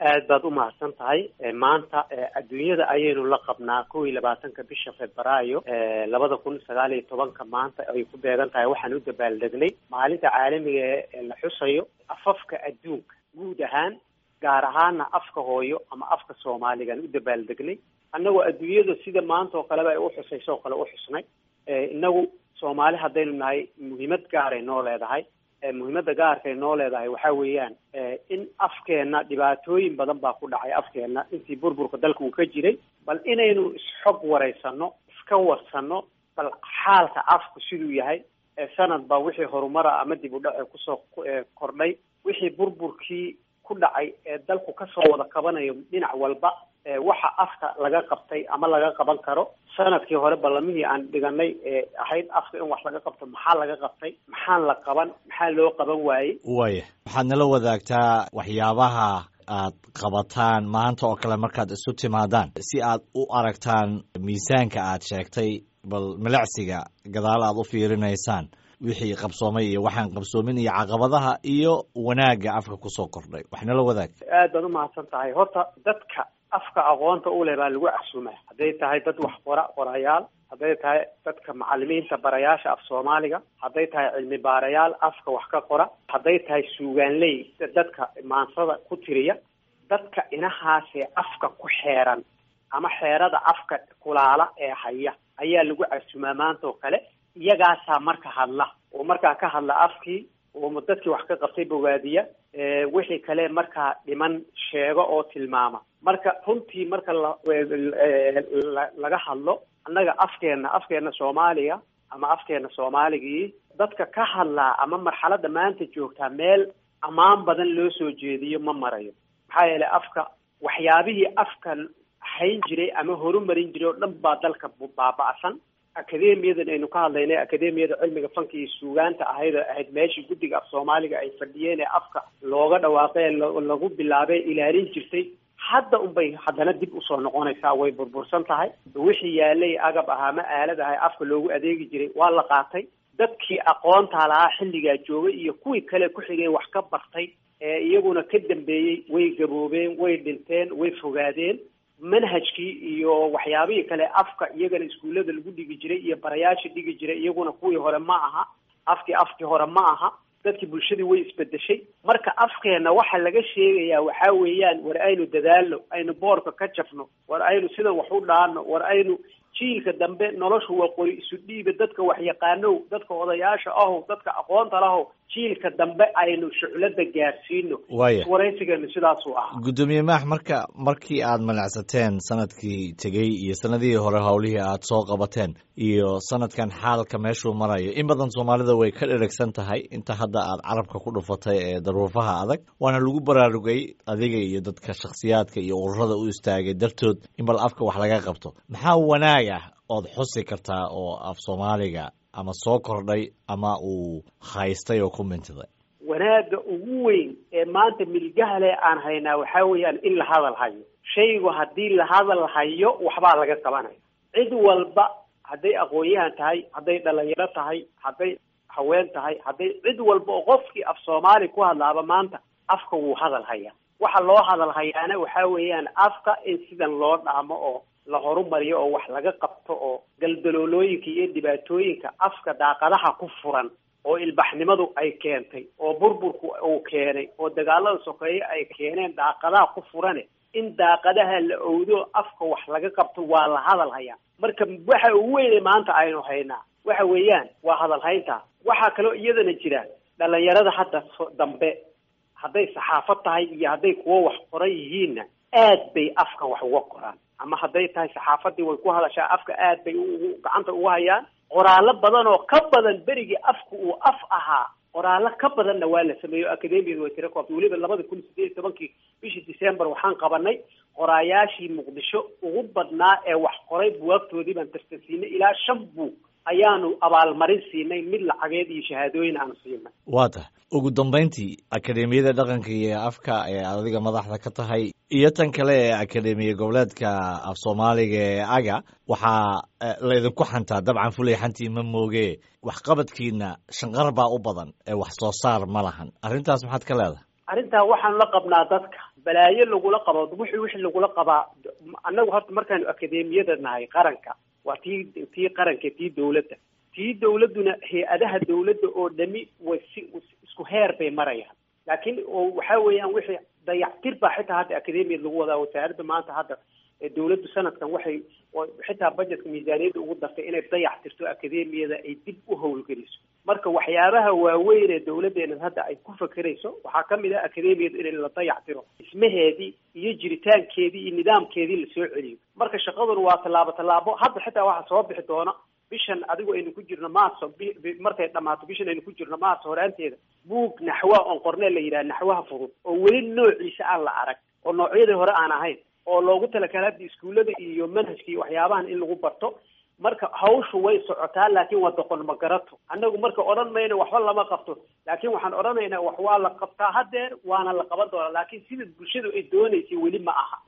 aad baad umahadsan tahay maanta adduunyada ayaynu la qabnaa kow iyo labaatanka bisha februaayo labada kun sagaal iyo tobanka maanta ay ku beegan tahay waxaan u dabaaldegnay maalinta caalamiga ee la xusayo afafka adduunka guud ahaan gaar ahaana afka hooyo ama afka soomaaligaan u dabaaldegnay annagoo adduunyada sida maanta oo kaleba ay uxusayso oo kale uxusnay inagu soomaali haddaynu nahay muhiimad gaaray noo leedahay muhiimadda gaarkay noo leedahay waxaa weeyaan in afkeenna dhibaatooyin badan baa ku dhacay afkeenna intii burburka dalka uu ka jiray bal inaynu isxog waraysano iska warsano bal xaalka afku siduu yahay sanad baa wixii horumara ama dib u dhace kusoo kordhay wixii burburkii ku dhacay ee dalku kasoo wada qabanayo dhinac walba waxa afka laga qabtay ama laga qaban karo sanadkii hore ballamihii aan dhiganay ee ahayd afka in wax laga qabto maxaa laga qabtay maxaan la qaban maxaa loo qaban waayey waya waxaad nala wadaagtaa waxyaabaha aad qabataan maanta oo kale markaad isu timaadaan si aad u aragtaan miisaanka aad sheegtay bal milicsiga gadaal aad u fiirinaysaan wixii qabsoomay iyo waxaan qabsoomin iyo caqabadaha iyo wanaagga afka kusoo kordhay wax nala wadaag aad baad umahadsan tahay horta dadka afka aqoonta u leh baa lagu casuumaa hadday tahay dad wax qora qorayaal hadday tahay dadka macalimiinta barayaasha af soomaaliga hadday tahay cilmi baarayaal afka wax ka qora hadday tahay suugaanley dadka maansada ku tiriya dadka inahaasee afka ku xeeran ama xeerada afka kulaala ee haya ayaa lagu casuumaa maanta oo kale iyagaasaa marka hadla oo markaa ka hadla afkii oo dadkii wax ka qabtay bogaadiya wixii kale markaa dhiman sheego oo tilmaama marka runtii marka la laga hadlo annaga afkeena afkeena soomaaliga ama afkeena soomaaligii dadka ka hadlaa ama marxaladda maanta joogtaa meel ammaan badan loo soo jeediyo ma marayo maxaa yeelay afka waxyaabihii afka hayn jiray ama horumarin jiray oo dhan baa dalka baaba'san akademiyadan aynu ka hadlaynay akademiyada cilmiga fanka iyo suugaanta ahayd oo ahayd meeshii guddiga af soomaaliga ay fadhiyeen ee afka looga dhawaaqay lagu bilaabay ilaalin jirtay hadda unbay haddana dib usoo noqonaysaa way burbursan tahay wixii yaalay agab ahaa ma aalad ahay afka loogu adeegi jiray waa la qaatay dadkii aqoontaa lahaa xilligaa joogay iyo kuwii kale ku xigay wax ka bartay ee iyaguna ka dambeeyey way gaboobeen way dhinteen way fogaadeen manhajkii iyo waxyaabihii kale afka iyagana iskuullada lagu dhigi jiray iyo barayaasha dhigi jiray iyaguna kuwii hore ma aha afkii afkii hore ma aha dadkii bulshadii way isbedeshay marka afkeena waxa laga sheegayaa waxaa weeyaan war aynu dadaalno aynu boorka ka jafno war aynu sidan wax u dhaano war aynu jiilka dambe noloshu waa qori isu dhiiba dadka wax yaqaanow dadka odayaasha ahow dadka aqoonta lahow jiilka dambe aynu shuclada gaarsiino waya waraysigeenu sidaasuu ahaa guddoomiye maax marka markii aad malacsateen sanadkii tegey iyo sanadihii hore howlihii aad soo qabateen iyo sanadkan xaalka meeshuu marayo in badan soomaalida way ka dheragsan tahay inta hadda aad carabka ku dhufatay ee daruufaha adag waana lagu baraarugay adiga iyo dadka shakhsiyaadka iyo ururada u istaagay dartood in bal afka wax laga qabto maxaa wanaag ah ood xusi kartaa oo af soomaaliga ama soo kordhay ama uu haystay oo ku mintiday wanaagga ugu weyn ee maanta milgahale aan haynaa waxaa weeyaan in la hadal hayo shaygu haddii la hadal hayo waxbaa laga qabanaya cid walba hadday aqoon-yahan tahay hadday dhalinyaro tahay hadday haween tahay hadday cid walba oo qofkii af soomaali ku hadlaaba maanta afka wuu hadal hayaa waxa loo hadal hayaana waxaa weeyaan afka in sidan loo dhaamo oo la horumariyo oo wax laga qabto oo galdaloolooyinka iyo dhibaatooyinka afka daaqadaha ku furan oo ilbaxnimadu ay keentay oo burburku uu keenay oo dagaalada sokeeye ay keeneen daaqadaha ku furane in daaqadaha la owdo afka wax laga qabto waa la hadal hayaa marka waxa ugu weyne maanta aynu haynaa waxa weeyaan waa hadal haynta waxaa kaloo iyadana jira dhalinyarada hadda dambe hadday saxaafad tahay iyo hadday kuwo wax qoran yihiinna aad bay afka wax uga qoraan ama hadday tahay saxaafadii way ku hadashaa afka aad bay gacanta uga hayaan qoraallo badan oo ka badan berigii afku uu af ahaa qoraallo ka badanna waa la sameeyo academiyada way tira koobtay weliba labada kun sideed iyo tobankii bishii december waxaan qabanay qoraayaashii muqdisho ugu badnaa ee wax qoray buwaagtoodii baan tartansiinay ilaa shan buug ayaanu abaalmarin siinay mid lacageed iyo shahaadooyin aanu siinay waa tahay ugu dambayntii akademiyada dhaqanka iyo afka ee adiga madaxda ka tahay iyo tan kale ee akademiya goboleedka af soomaaliga ee aga waxaa laydinku xantaa dabcan fulay xantii ma mooge waxqabadkiina shanqar baa u badan ee wax soo saar ma lahan arrintaas maxaad ka leedahay arrintaa waxaanu la qabnaa dadka balaayo lagula qabo wixii wixii lagula qabaa annagu horta markaanu akademiyada nahay qaranka waa tii tii qaranka tii dawladda tii dawladduna hay-adaha dawladda oo dhami way si isku heer bay marayaan laakiin oo waxa weeyaan wixii dayactir baa xitaa hadda akademiyad lagu wadaa wasaaradda maanta hadda dawladdu sanadkan waxay xitaa budgetka miisaaniyadda ugu dartay inay dayac tirto akademiyada ay dib u howlgeliso marka waxyaabaha waaweyn ee dawladdeena hadda ay ku fakerayso waxaa kamid ah akademiyadu in la dayac tiro dhismaheedii iyo jiritaankeedii iyo nidaamkeedii lasoo celiyo marka shaqaduna waa tallaabo tallaabo hadda xitaa waxaa soo bixi doona bishan adigu aynu ku jirno maarso markay dhammaato bishan aynu ku jirno maarso horaanteeda buug naxwa oon qornee la yidhaha naxwaha fudud oo weli noociisa aan la arag oo noocyadii hore aan ahayn oo loogu talakala hadda iskuullada iyo manhajka iyo waxyaabahan in lagu barto marka hawshu way socotaa laakiin waa doqon ma garato annagu marka odhan mayno waxba lama qabto laakiin waxaan odhanaynaa wax waa la qabtaa hadeer waana la qaban doonaa laakiin sida bulshadu ay doonaysay weli ma aha